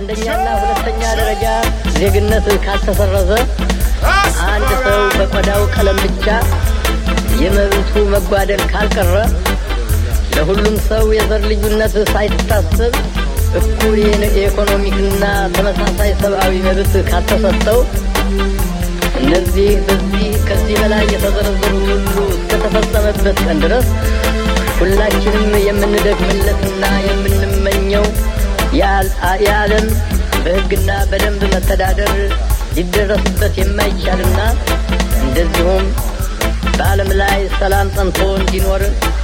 በአንደኛና ሁለተኛ ደረጃ ዜግነት ካልተሰረዘ አንድ ሰው በቆዳው ቀለም ብቻ የመብቱ መጓደል ካልቀረ ለሁሉም ሰው የዘር ልዩነት ሳይታሰብ እኩል የኢኮኖሚክና ተመሳሳይ ሰብአዊ መብት ካልተሰጠው እነዚህ በዚህ ከዚህ በላይ የተዘረዘሩት ሁሉ እስከተፈጸመበት ቀን ድረስ ሁላችንም የምንደክምለትና የምንመኘው የዓለም በሕግና በደንብ መተዳደር ሊደረስበት የማይቻልና እንደዚሁም በዓለም ላይ ሰላም ጸንቶ እንዲኖር